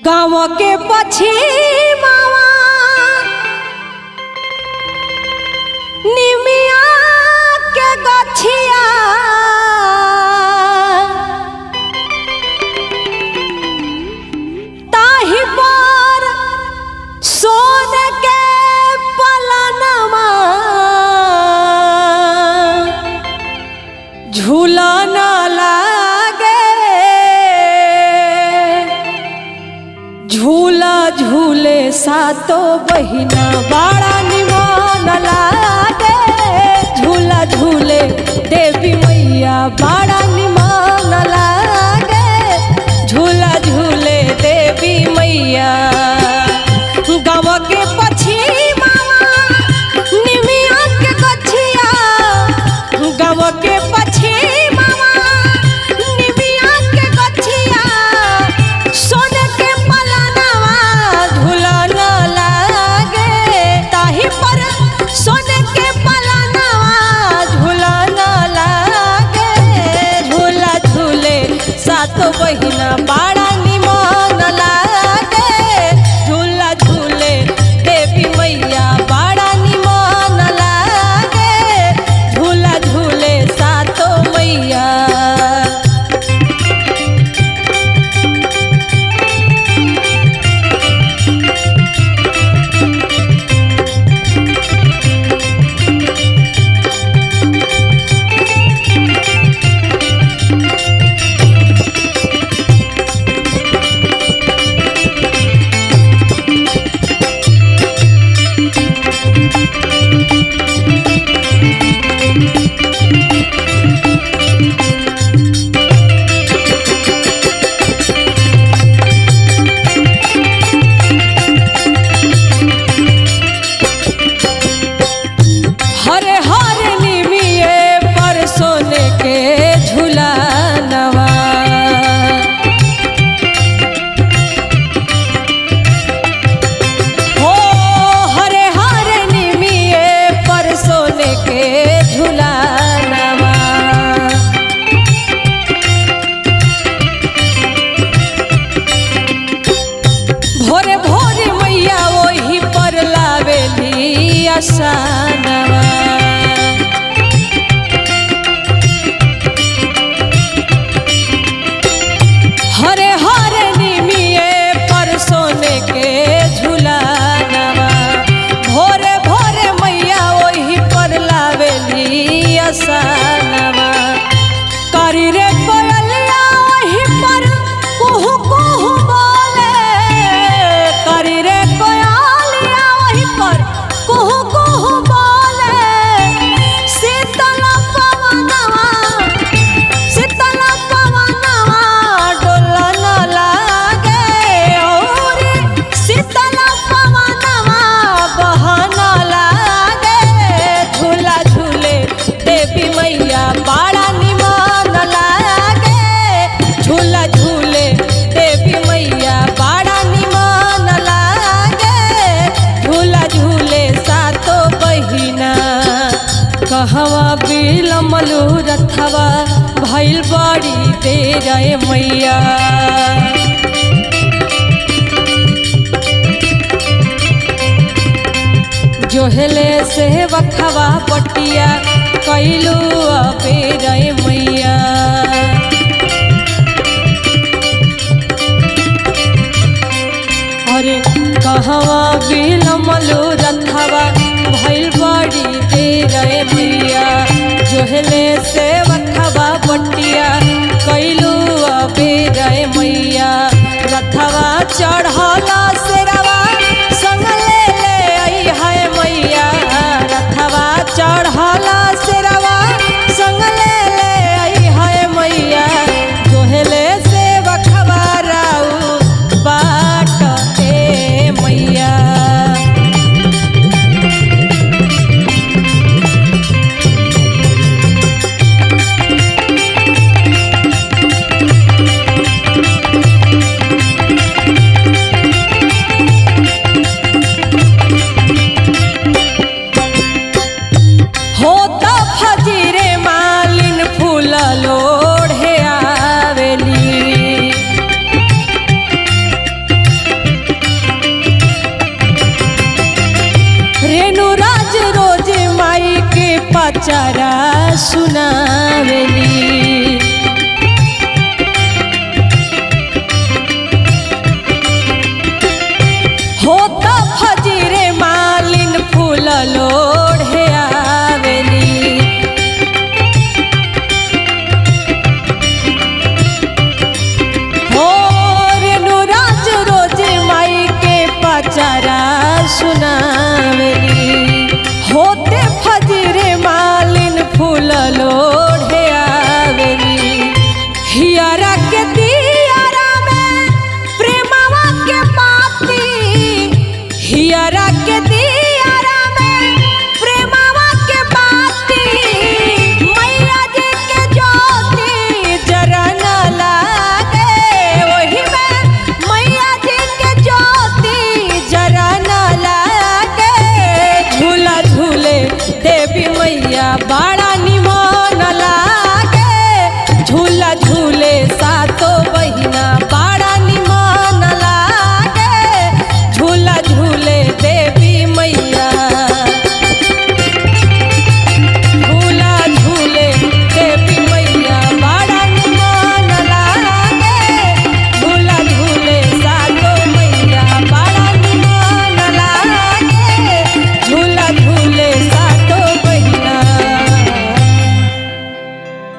गाँव के पछिमावा निमिया के गछिया ताही पर सोन के पलनमा झूलन लागे झूला झूले सातो बहिना बड़ा निमन लागे झूला झूले देवी मैया बड़ा निमन लागे झूला झूले देवी मैया गाँव के पछिमावा निमिया के गछिया गाँव के पछिमावा निमिया के गछिया सोन के पलनवा झूलन लागे ताही पर सोन के पलनवा झूलन लागे झूला झूले सातो बहिना बड़ा निमन लागे झूला झूले देवी मैया बड़ा निमन लागे झूला झूले सातो मैया हरे हरे निमिये पर सोने के झुलानवा हो हरे हरे निमिये पर सोने के झुलानवा भोरे भोरे मैया वही पर लावेली आसानवा हरे हरे निमिये पर सोने के झुलानवा भोरे भोरे मैया वही पर लावेली आसानवा करी रे कोयलिया वही पर कुहू कुहू बोले करी रे कोयलिया वही पर कुहू कुहू बोले शीतल पवनवा शीतल पवनवा डोलन लागे और शीतल पवनवा बहन लागे झूला झूले देवी मैया बड़ा निमन लागे झूला झूले देवी मैया बड़ा निमन लागे झूला झूले सातो बहिना कहवा बिलमलू रथवा भइल बड़ी देर मैया जोहले से बखवा पटिया कैलू अबेर मैया अरे कहवा बिलमलू रथवा भइल बड़ी देर मैया जोहले से बखवा पटिया कैलू अबेर मैया रथवा चढ़ला सेरवा संग ले ले आई है मैया रथवा चढ़ला सेरवा संग ले ले आई है मैया जोहले से बखवा राऊ बाट ए मैया पचारा सुनावेली